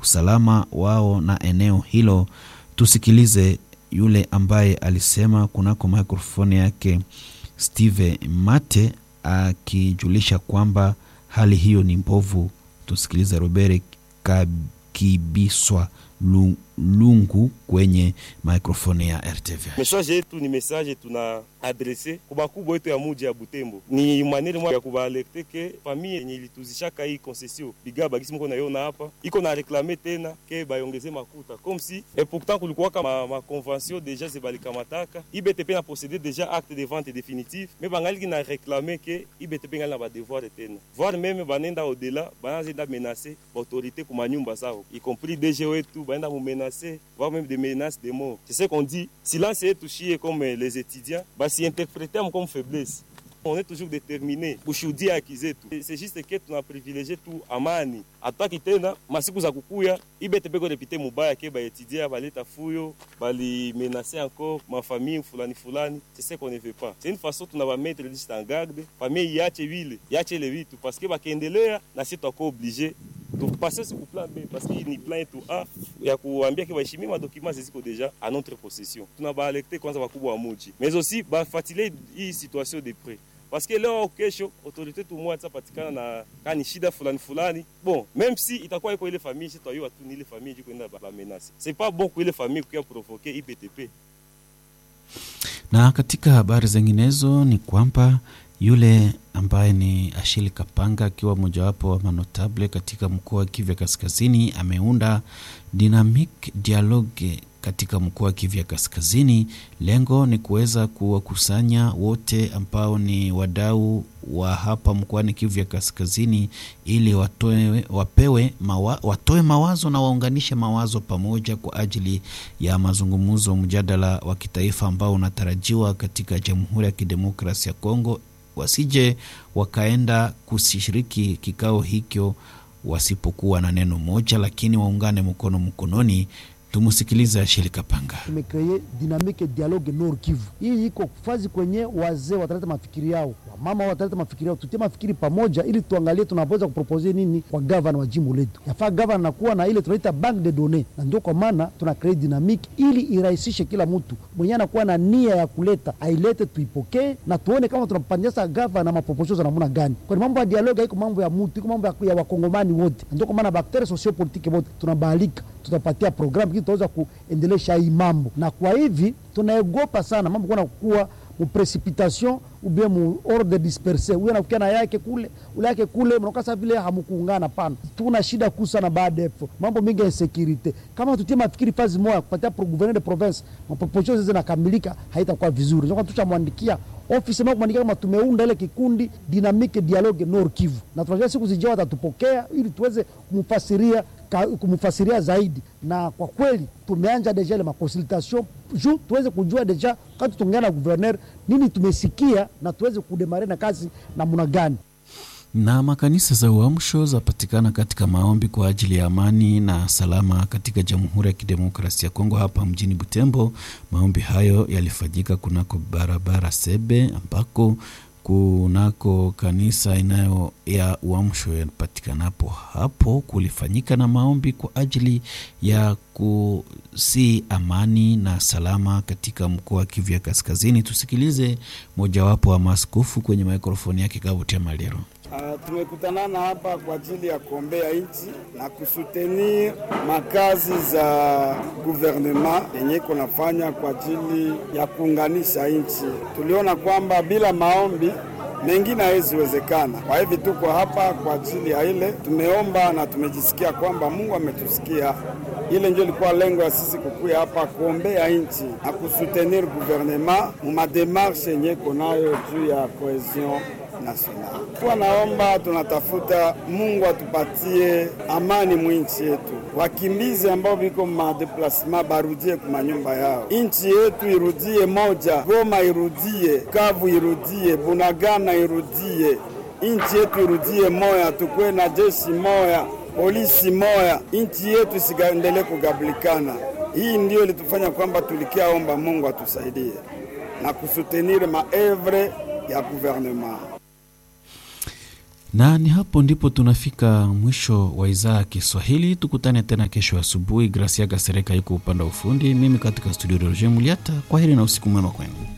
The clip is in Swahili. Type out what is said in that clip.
usalama wao na eneo hilo. Tusikilize yule ambaye alisema kunako mikrofoni yake Steve Mate akijulisha kwamba hali hiyo ni mbovu. Tusikilize Robert Kibiswa Lungu kwenye mikrofoni ya RTV. Message yetu ni message tuna adrese kwa bakubwa yetu ya muji ya Butembo, ni maneno moja ya kubalekte ke famille yenye ilituzishaka hii concession biga bagisi mko naiona hapa iko na reklame tena ke bayongeze makuta comme si et pourtant kulikuwaka ma, ma convention deja zebalikamataka IBTP na posséder deja acte de vente définitive mais bangaliki na reklame ke IBTP ngali na badevoir tena voire même banenda au-delà banazenda menacer baautorité kuma nyumba zao y compris DG wetu baenda mumenacer voire même des menaces de mort c'est ce qu'on dit silence yetu shie comme les étudiants basi interpréter comme faiblesse on est toujours déterminé kushuhudia haki zetu. C'est juste que tuna privilege tu amani, hatutaki tena masiku za kukuya ibete beko repite mubaya ke baetudia baleta fuyo bali menacer encore ma famille fulani fulani. C'est ce qu'on ne veut pas. C'est une façon tuna ba mettre juste en garde famille yache vile yache le vitu parce que bakiendelea na sisi tutakuwa obligé tupase siku plan B parce que ni plan yetu A ya kuambia ke baheshimie madokima ziko deja à notre possession. Tuna baalekte kwanza wakubwa wa muji mais aussi bafuatilie hii situation de près parce que leo kesho autorité tumwa tapatikana na kani shida fulani fulani, bon même si itakuwa iko ile famille si twaiwa tu ni ile famille jiko enda ba menace, c'est pas bon kwa ile famille kuya provoquer IPTP. Na katika habari zinginezo ni kwamba yule ambaye ni Ashili Kapanga akiwa mojawapo wa manotable katika mkoa wa Kivu Kaskazini ameunda Dynamic Dialogue katika mkoa wa Kivu Kaskazini. Lengo ni kuweza kuwakusanya wote ambao ni wadau wa hapa mkoani Kivu Kaskazini ili watoe, wapewe mawa, watoe mawazo na waunganishe mawazo pamoja kwa ajili ya mazungumzo, mjadala wa kitaifa ambao unatarajiwa katika Jamhuri ya Kidemokrasia ya Kongo wasije wakaenda kushiriki kikao hicho wasipokuwa na neno moja, lakini waungane mkono mkononi. Tumusikilize Ashili Kapanga. Tumekreye dinamike dialogue Nord Kivu. Hii iko fazi kwenye wazee wataleta mafikiri yao, wamama wataleta mafikiri yao, tutie mafikiri pamoja, ili tuangalie tunaweza kupropose nini kwa gavana wa jimbo letu. Yafaa gavana nakuwa na ile tunaita bank de données, na ndio kwa maana tuna kreye dinamike ili irahisishe kila mtu mwenyewe anakuwa na nia ya kuleta ailete, tuipokee na tuone kama tunapandisha gavana maproposio za namna gani, kwani mambo ya dialogue haiko mambo ya mtu, iko mambo ya wakongomani wote. Ndio kwa maana bakteria sociopolitike wote tunabahalika, tutapatia programu tutaweza kuendelesha hii mambo, na kwa hivi tunaegopa sana mambo kuna kuwa mu precipitation ou bien mu ordre disperse, huyo anakukia na yake kule ule yake kule, mnakosa vile hamukuungana. Pana tuna shida kuu sana baada ya mambo mingi ya insecurite. Kama tutie mafikiri fazi moja kupatia pro gouverneur de province maproposition zizi nakamilika, haitakuwa vizuri. Ndio tushamwandikia ofisi mwa kumwandikia kama tumeunda ile kikundi dynamique dialogue Nord Kivu, na tunajua siku zijao watatupokea ili tuweze kumfasiria kumfasiria zaidi, na kwa kweli tumeanja deja ile makonsultation juu tuweze kujua deja kati tuongea na gouverneur nini tumesikia na tuweze kudemare na kazi namna gani. Na makanisa za uamsho zapatikana katika maombi kwa ajili ya amani na salama katika Jamhuri ya Kidemokrasia ya Kongo hapa mjini Butembo. Maombi hayo yalifanyika kunako barabara Sebe ambako kunako kanisa inayo ya uamsho yapatikanapo hapo, kulifanyika na maombi kwa ajili ya kusi amani na salama katika mkoa wa Kivu ya Kaskazini. Tusikilize mojawapo wa maaskofu kwenye mikrofoni yake Kavutia Maliro. Uh, tumekutanana hapa kwa ajili ya kuombea nchi na kusutenir makazi za guvernema yenye iko nafanya kwa ajili ya kuunganisha nchi. Tuliona kwamba bila maombi mengine haweziwezekana. Kwa hivi tuko hapa kwa ajili ya ile, tumeomba na tumejisikia kwamba Mungu ametusikia. Ile ndio ilikuwa lengo ya sisi kukuya hapa kuombea nchi na kusutenir guvernema mu mademarshe yenye iko nayo juu ya cohesion national. Kwa naomba tunatafuta Mungu atupatie amani mwinchi yetu, wakimbizi ambao biko madeplasema barudie kumanyumba yao, inchi yetu irudie moja, Goma irudie, Kavu irudie, Bunagana irudie, inchi yetu irudie moya, tukwe na jeshi moya, polisi moya, inchi yetu isiendelee kugablikana. Hii ndio ilitufanya kwamba tulikiaomba Mungu atusaidie na kusutenir maevre ya gouvernement na ni hapo ndipo tunafika mwisho wa idhaa ya Kiswahili. Tukutane tena kesho asubuhi. Gracia Gasereka yuko upande wa ufundi, mimi katika studio Roger Muliata. Kwa heri na usiku mwema kwenu.